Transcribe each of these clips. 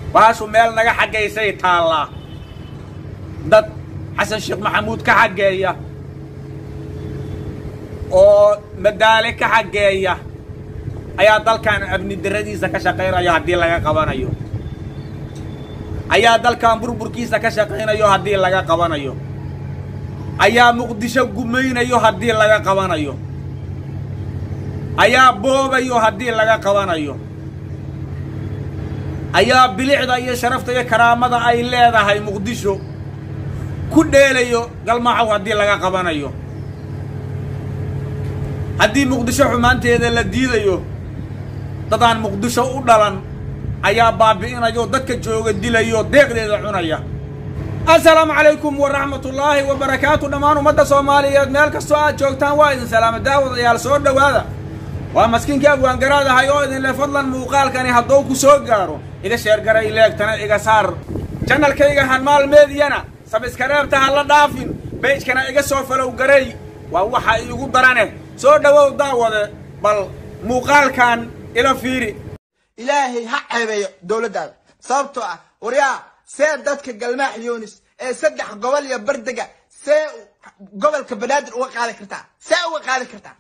baashu meel naga xaggaysay taallaa dad xasan sheekh maxamuud ka xaggeeya oo madaale ka xaggeeya ayaa dalkan abni darradiisa ka shaqaynayo haddii laga qabanayo ayaa dalkan burburkiisa ka shaqaynayo haddii laga qabanayo ayaa muqdisho gumaynayo haddii laga qabanayo ayaa boobayo haddii laga qabanayo ayaa bilicda iyo sharafta iyo karaamada ay leedahay muqdisho ku dheelayo galmaaxow haddii laga qabanayo haddii muqdisho xumaanteeda la diidayo dadaan muqdisho u dhalan ayaa baabi'inayo dadka jooga dilayo deeqdeeda cunaya assalaamu calaykum waraxmatullaahi wa barakaatu dhammaan ummadda soomaaliyeed meel kastoo aad joogtaan waa idin salaama daawadayaal soo dhowaada waa maskiinkii abwaangaraadahay oo idinle fadlan muuqaalkani hadduu ku soo gaaro iga sheergaray leegtana iga saar janalkayga hanmaal meediyana sabiskareebta ha la dhaafin beejkana iga soo falow garay waa waxa iigu darane soo dhowow daawade bal muuqaalkan ila fiiri ilaahay ha ceebeeyo dowladdaada sababtoo ah waryaa see dadka galmaax yoonis ee saddex gobol iyo bardega see gobolka banaadir uga qaadi kartaa see uga qaadi kartaa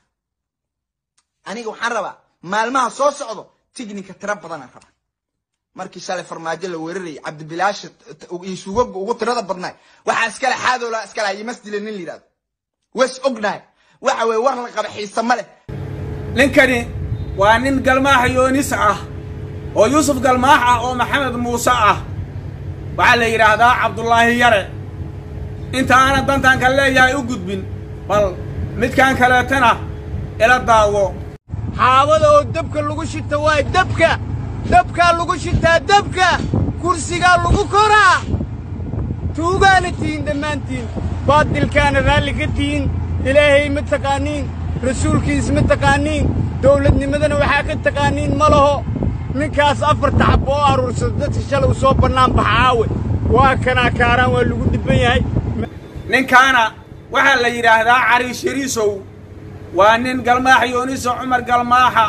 aniga waxaan rabaa maalmaha soo socdo tignika tiro badanaan rabaa markii shalay farmaajo la weerarayay cabdibilaasha iyo suugaga ugu tirada badnaay waxaa iskale xaadowla iskale yimasdile nin la yidhahdo was ognahay waxa weye war la qaba xiise ma leh ninkani waa nin galmaax yoonis ah oo yuusuf galmaax ah oo maxamed muuse ah waxaa la yidhaahdaa cabdulaahi yare inta aanan dantanka leeyahay u gudbin bal midkan kaleetana ila daawo xaabada oo dabka lagu shita waay dabka dabkaa lagu shitaa dabka kursigaa lagu koraa tuugaana tihiin dhammaantiin baadilkaana raalli ka tihiin ilaahay ma taqaaniin rasuulkiis ma taqaaniin dawladnimadana waxaa ka taqaaniin ma laho ninkaas afarta xab oo aruursada dadka shalay u soo bannaan baxa aawe waa kanaa kaaraan waa lagu dhibban yahay ninkaana waxaa la yidhaahdaa cariish yariisow waa nin galmaax yooniso cumar galmaaxa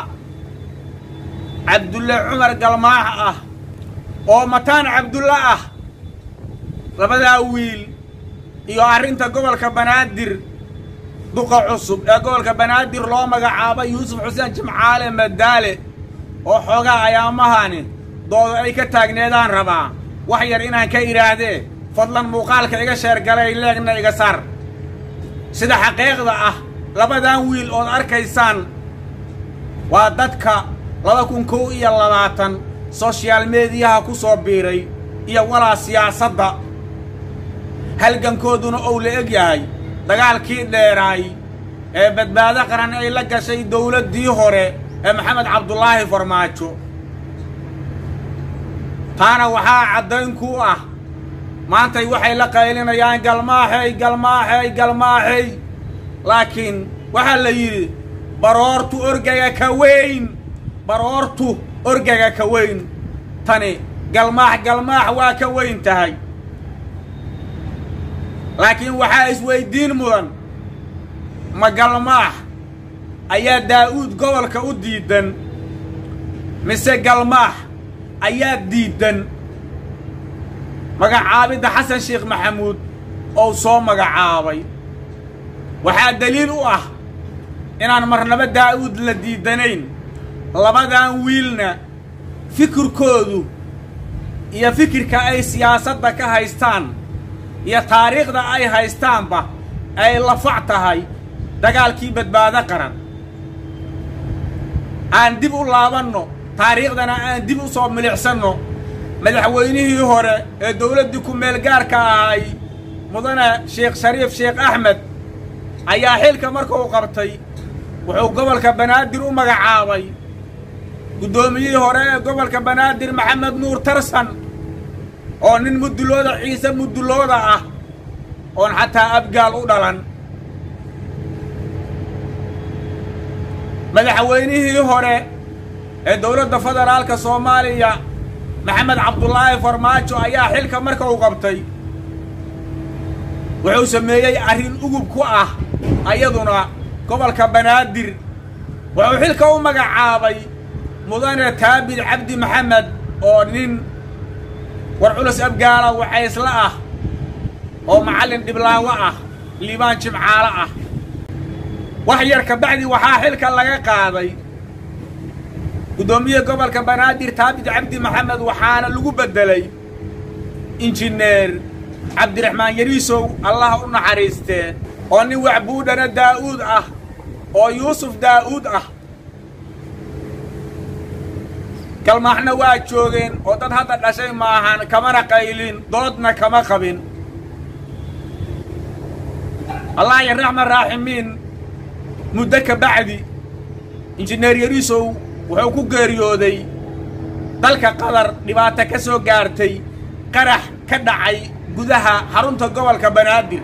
cabdulle cumar galmaax ah oo mataan cabdulle ah labadaa wiil iyo arrinta gobolka banaadir duqa cusub ee gobolka banaadir loo magacaabay yuusuf xuseen jimcaale madaale oo xoogaa ayaamahani doodo ay ka taagneedaan rabaa wax yar inaan ka idhaahdee fadlan muuqaalka iga sheergalay leegna iga saar sida xaqiiqda ah labadan wiil ood arkaysaan waa dadka laba kun kow iyo labaatan soshaal mediyaha ku soo biiray iyo walaa siyaasadda halgankooduna ou la eg yahay dagaalkii dheeraay ee badbaado qaran ay la gashay dawladdii hore ee maxamed cabdulaahi farmaajo taana waxaa caddayn ku ah maantay waxay la qaylinayaan galmaaxey galmaaxey galmaaxey laakiin waxaa la yidhi baroortu orgaga ka weyn baroortu orgaga ka weyn tani galmaax galmaax waa ka weyn tahay laakiin waxaa isweyddiin mudan ma galmaax ayaa daa'uud gobolka u diiddan mise galmaax ayaa diiddan magacaabidda xasan sheekh maxamuud ou soo magacaabay waxaa daliil u ah inaan marnaba daa'uud la diiddanayn labadan wiilna fikirkoodu iyo fikirka ay siyaasadda ka haystaan iyo taariikhda ay haystaanba ay lafac tahay dagaalkii badbaado qaran aan dib u laabanno taariikhdana aan dib u soo milicsanno madaxweynihii hore ee dawladdii ku-meel gaarka ahay mudane sheekh shariif sheekh axmed ayaa xilka markuu qabtay wuxuu gobolka banaadir u magacaabay guddoomiyihii hore ee gobolka banaadir maxamed nuur tarsan oo nin mudulooda ciise mudulooda ah oon xataa abgaal u dhalan madaxweynihii hore ee dawladda federaalka soomaaliya maxamed cabdulaahi farmaajo ayaa xilka marka uu qabtay wuxuu sameeyey arrin ugub ku ah ayaduna gobolka banaadir wuxuu xilka u magacaabay mudane taabid cabdi maxamed oo nin war culus abgaala wacaysla ah oo macallin dhiblaawo ah liibaan jimcaalo ah wax yar kabacdi waxaa xilka laga qaaday guddoomiye gobolka banaadir taabit cabdi maxamed waxaana lagu beddelay injineer cabdiraxmaan yariisow allah u naxariistee oo nin waxbuudhana daa'uud ah oo yuusuf daa'uud ah galmaaxna waa joogeen oo dad hadda dhashay maahan kamana qaylin doodna kama qabin allah ya raxman raaximiin muddo ka bacdi injineer yariisow wuxuu ku geeriyooday dalka qatar dhibaato ka soo gaartay qarax ka dhacay gudaha xarunta gobolka banaadir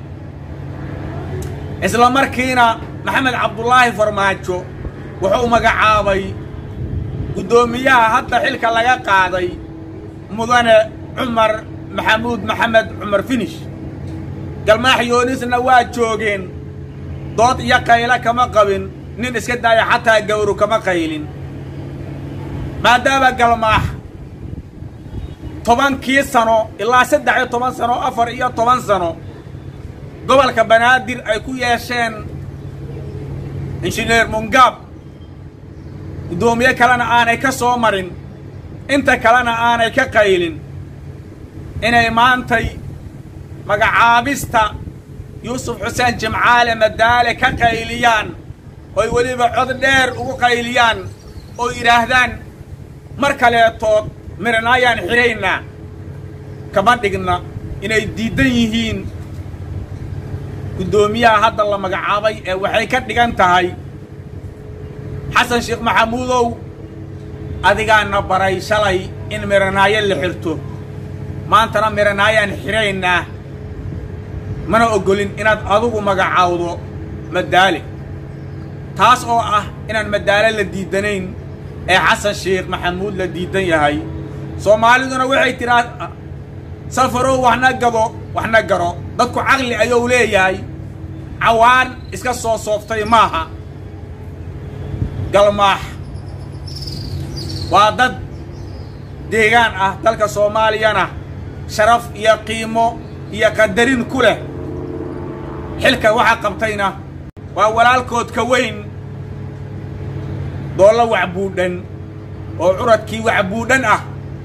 isla markiina maxamed cabdulaahi farmaajo wuxuu magacaabay guddoomiyaha hadda xilka laga qaaday mudane cumar maxamuud maxamed cumar finish galmaax yoonisna waa joogeen dood iyo qaylo kama qabin nin iska daaya xataa gawru kama qaylin maadaama galmaax tobankii sano ilaa saddex iyo toban sano afar iyo toban sano gobolka banaadir ay ku yeesheen injineer mungaab guddoomiye kalena aanay ka soo marin inta kalena aanay ka qaylin inay maantay magacaabista yuusuf xuseen jimcaale madaale ka qayliyaan oy weliba cod dheer ugu qayliyaan oo yidhaahdaan mar kaleetood miranaayaan xidhaynaa kama dhigna inay diiddan yihiin guddoomiyaha hadda la magacaabay ee waxay ka dhigan tahay xasan sheekh maxamuudow adigaana baray shalay in miranaayo la xirto maantana miranaayaan xidhaynaa mana oggolin inaad adugu magacaawdo madaale taas oo ah inaan madaale la diidanayn ee xasan sheekh maxamuud la diidan yahay soomaaliduna waxay tidhaa safarow waxna gado waxna garo dadku caqli ayuu leeyahay cawaan iska soo sooftay maaha galmaax waa dad deegaan ah dalka soomaaliyana sharaf iyo qiimo iyo qadarin ku leh xilka waxa qabtayna waa walaalkood ka weyn doollo waxbuudhan oo curadkii waxbuudhan ah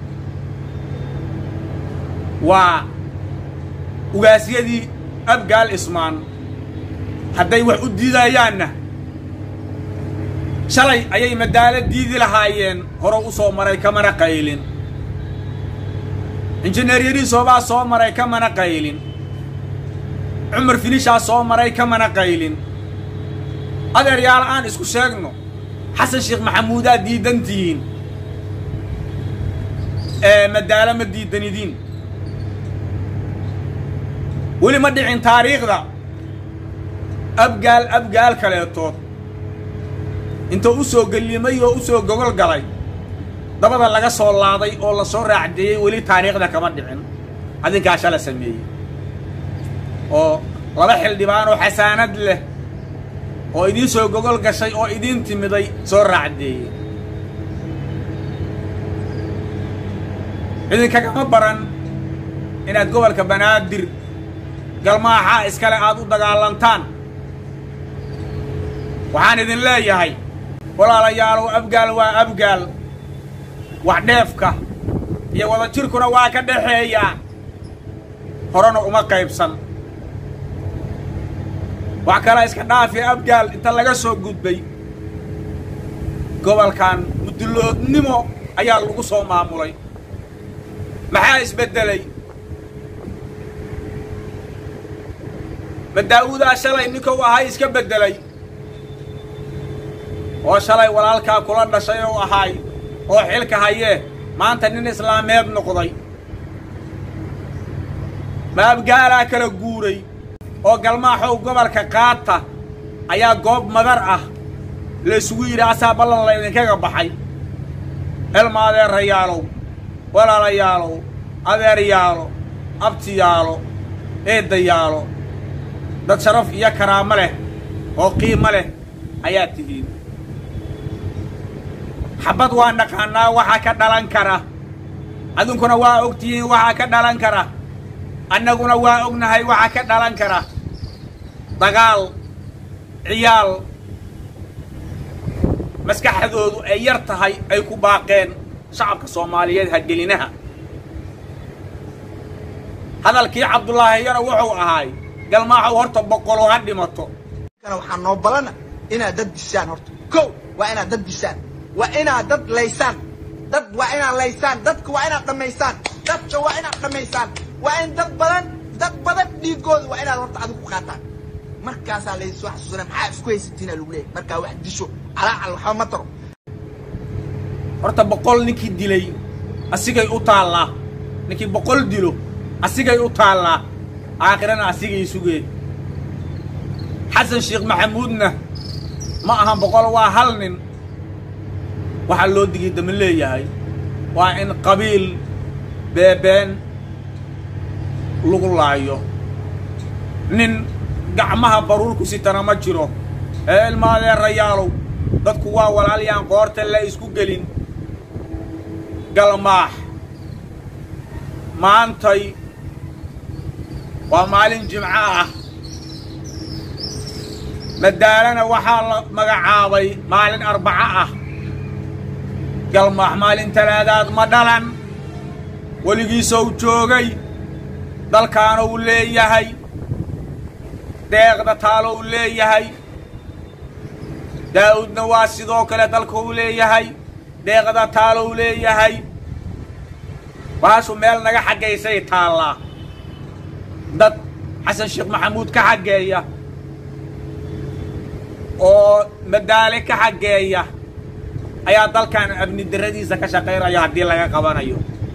waa ugaasyadii abgaal ismaan hadday wax u diidayaanna shalay ayay madaalo diidi lahaayeen hore u soo maray kamana qaylin injineer yariisoobaa soo maray kamana qaylin cumar finishaa soo maray kamana qaylin adeeryaal aan isku sheegno xasan sheekh maxamuudaa diidantihiin ee madaalo ma diidanidiin weli ma dhicin taariikhda abgaal abgaal kaleetood intuu u soo gellimay oo u soo gogol galay dabada laga soo laaday oo la soo raacdeeyey weli taariikhda kama dhicin adinkaa shala sameeyey oo laba xildhibaan oo xasaanad leh oo idiin soo gogol gashay oo idiin timiday soo raacdeeyey idinkagama baran inaad gobolka banaadir galmaaxaa iskale aad u dagaalantaan waxaan idin leeyahay walaalayaalow abgaal waa abgaal wax dheefka iyo wadajirkuna waa ka dhaxeeyaa horena uma qaybsan wax kale iska dhaafi abgaal inta laga soo gudbay gobolkan mudulloodnimo ayaa lagu soo maamulay maxaa isbeddelay ma daa'uudaa shalay ninkou ahay iska beddelay oo shalay walaalkaa kula dhashay ou ahaay oo xilka hayee maanta nin islaameed noqday ma abgaalaa kala guuray oo galmaaxow gobolka qaata ayaa goob madar ah la isugu yidhi asaa ballan la idinkaga baxay elma adeerayaalow walaalayaalow adeeryaalo abtiyaalo eeddayaalo dad sharaf iyo karaamo leh oo qiimo leh ayaa tihiin xabbad waa naqaannaa waxa ka dhalan kara adinkuna waa ogtihiin waxaa ka dhalan kara annaguna waa ognahay waxaa ka dhalan kara dagaal ciyaal maskaxdoodu ay yar tahay ay ku baaqeen shacabka soomaaliyeed hagelinaha hadalkii cabdullaahiyana wuxuu ahaay galmaaxow horta boqolo ha dhimato kana waxaa noo balana inaad dad dishaan horta kow waa inaad dad dishaan waa inaad dad laysaan dad waa inaad laysaan dadka waa inaad dhammaysaan dadka waa inaad dhammaysaan waa in dad badan dad badan dhiigooda waa inaad horta adigu ku qaataan markaasaa laysoo xasuusana maxaa isku haysatiina lagu leeyahay markaa wax disho calaacal waxba ma taro horta boqol ninkii dilay asigay u taallaa ninkii boqol dilo asigay u taallaa aakhirana asigay sugee xasan sheekh maxamuudna ma ahan boqol waa hal nin waxaa loo digay dama leeyahay waa in qabiil beebeen lagu laayo nin gacmaha baruurku sitana ma jiro ee ilmaadeerayaalow dadku waa walaalyaan qoorta la isku gelin galmaax maantay waa maalin jimco ah madaalana waxaa la magacaabay maalin arbaco ah galmaax maalin talaadaad ma dhalan weligiisou joogay dalkaana uu leeyahay deeqda taalo uu leeyahay daa'uudna waa sidoo kale dalka uu leeyahay deeqda taalo uu leeyahay baashu meel naga xaggaysay taallaa dad xasan sheekh maxamuud ka xaggeeya oo madaale ka xaggeeya ayaa dalkan amni darradiisa ka shaqaynayo haddii laga qabanayo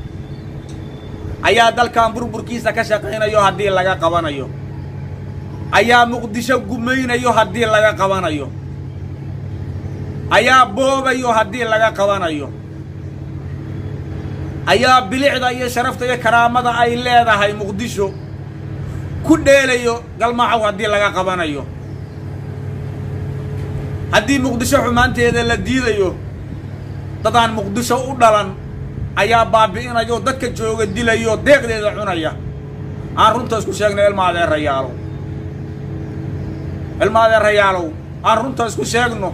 ayaa dalkan burburkiisa ka shaqaynayo haddii laga qabanayo ayaa muqdisho gumaynayo haddii laga qabanayo ayaa boobayo haddii laga qabanayo ayaa bilicda iyo sharafta iyo karaamada ay leedahay muqdisho ku dheelayo galmaaxow haddii laga qabanayo haddii muqdisho xumaanteeda la diidayo dadaan muqdisho u dhalan ayaa baabi'inayo dadka jooga dilayo deeqdeeda cunaya aan runta isku sheegno ilma adeerayaalow ilma adeerayaalow aan runta isku sheegno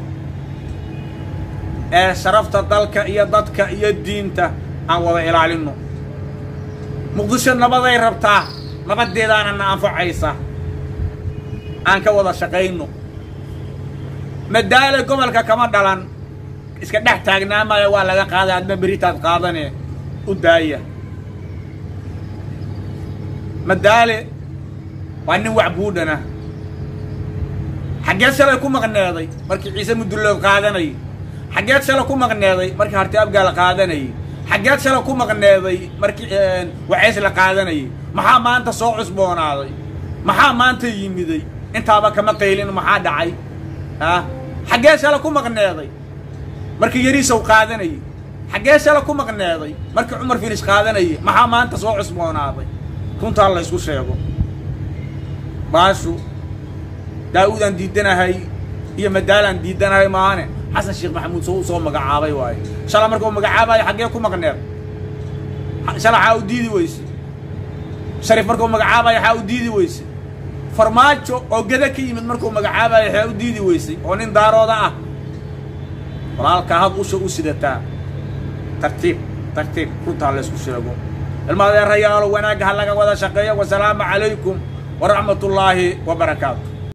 ee sharafta dalka iyo dadka iyo diinta aan wada ilaalinno muqdisho nabaday rabtaa nabaddeedaana na anfacaysa aan ka wada shaqayno madaale gobolka kama dhalan iska dhex taagnaamaya waa laga qaaday adma beritaad qaadane u daaya madaale waa nin wax buudhana xaggeed shalay ku maqneeday markii ciise mudullood qaadanayay xaggeed shalay ku maqneeday markii harti abgaal qaadanayay xaggeed shalay ku maqneeday markii waceys la qaadanayay maxaa maanta soo cusboonaaday maxaa maanta yimiday intaaba kama qaylin maxaa dhacay ah xaggee shala ku maqneeday markii yariisow qaadanayay xaggee shala ku maqneeday markii cumar finish qaadanayay maxaa maanta soo cusboonaaday runtaa la ysku sheego baashu daa'uudaan diidanahay iyo madaalaan diidanahay maane xasan sheekh maxamuud soo u soo magacaabay waaye shala marka uu magacaabayo xaggee ku maqneed shala xaa u diidi weyse shariif marka uu magacaabayo xaa u diidi weyse farmaajo oo geda ka yimid markuu magacaabayo xaa u diidi weysay oo nin daarooda ah walaalkaa had usha u sidataa tartiib tartiib runtaa laysku sheego ilma adeerayaalo wanaagga ha laga wada shaqeeyo wasalaamu calaykum waraxmat ullaahi wa barakaatu